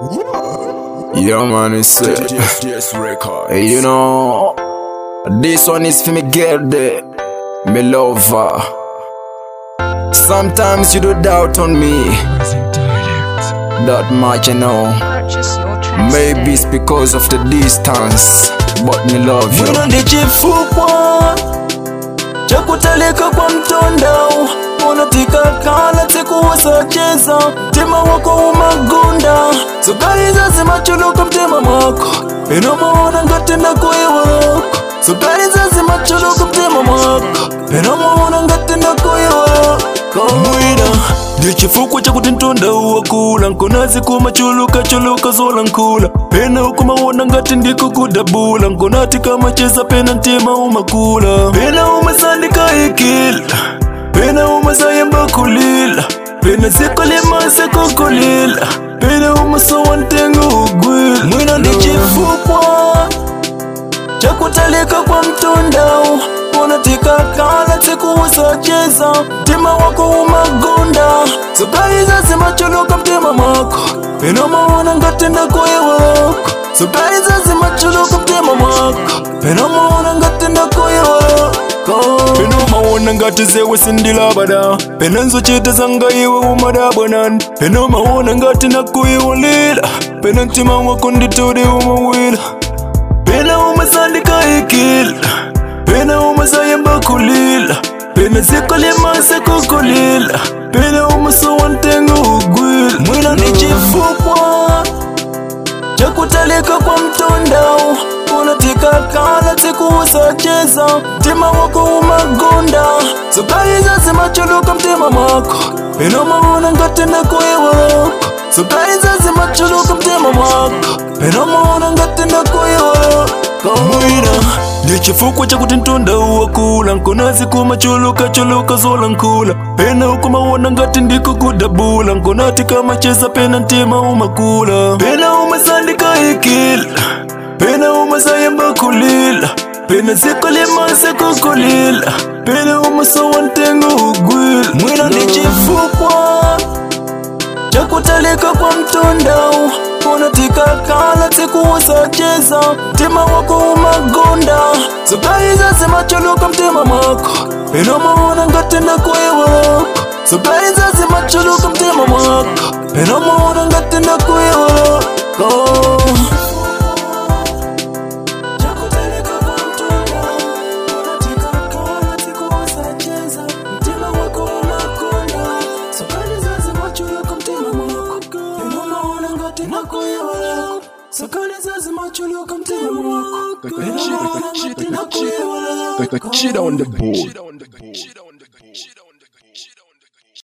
Yeah, man, it's uh, Yes, record. hey, you know, this one is for me girl there, me lover. Sometimes you do doubt on me, that much you know. Purchase your tracks Maybe it's because of the distance, but me love you. Mwino ndi chifukwa chakutalika kwa mtondao unatikakala tikuwasacheza mtima wako umagunda sukari zazimachuluka mtima mwako inomuona ngatenda kuiwako sukari zazimachuluka mtima mwako inomuona ngatenda kuiwako mwina ndi chifukwa chakuti mtunda uwakula nkonazi kumachuluka chuluka zola nkula pena ukumawona ngati ndiko kudabula nkonati kamacheza pena mtima umakula pena umasandika ikila pena umasayamba kulila pena sikolimase kukulila pena umasowa ntengo ugwila mwina ndi chifukwa chakutalika kwa mtundao unatikakala tikuwusacheza mtima wako umagunda sukari zazimachuluka mtima mwako penomaona ngatenda kuiwako sukari zazimachuluka mtima mwako penomaona ngatenda kuiwako penomaona ngati zewe sindilabada pena nzochita zanga iwe umadabwanani penomaona ngati nakuiwulila pena mtima wako nditudi umawila pena umasandika ikila pena umasayamba kulila pena sikolimase kukulila pena umasowa ntengo ugwila mwina ni chifukwa chakutalika kwa mtondao unatikakala tikuwusacheza mtima wako umagunda sukari zazimachuluka mtima mwako penomaona ngatenda kuiwako sukari zazimachuluka mtima mwako penomaona ngatenda kuiwako mwina ndi chifukwa chakuti mtunda uwakula nkonazi kumachuluka chuluka zola nkula pena ukumawona ngati ndiko kudabula nkonati kamacheza pena mtima umakula pena umasandika ikila pena umasayamba kulila pena sikolimase kukulila pena umasowa ntengo ugwila mwina ndi chifukwa chakutalika kwa mtondao unatikakala tikuwusacheza mtima wako umagunda sukari zazimachuluka mtima mwako penomaona ngatenda kuiwako sukari zazimachuluka mtima mwako penomaona ngatenda kuiwako Chakutalika kwa mtondao, unatikakala tikuwusacheza, mtima wako umagunda, sukari zazimachuluka mtima mwako, penomaona ngatenda kuiwako, sukari zazimachuluka mtima mwako, Got that shit, got that shit, got that shit. kuiwako. Got that shit on the board.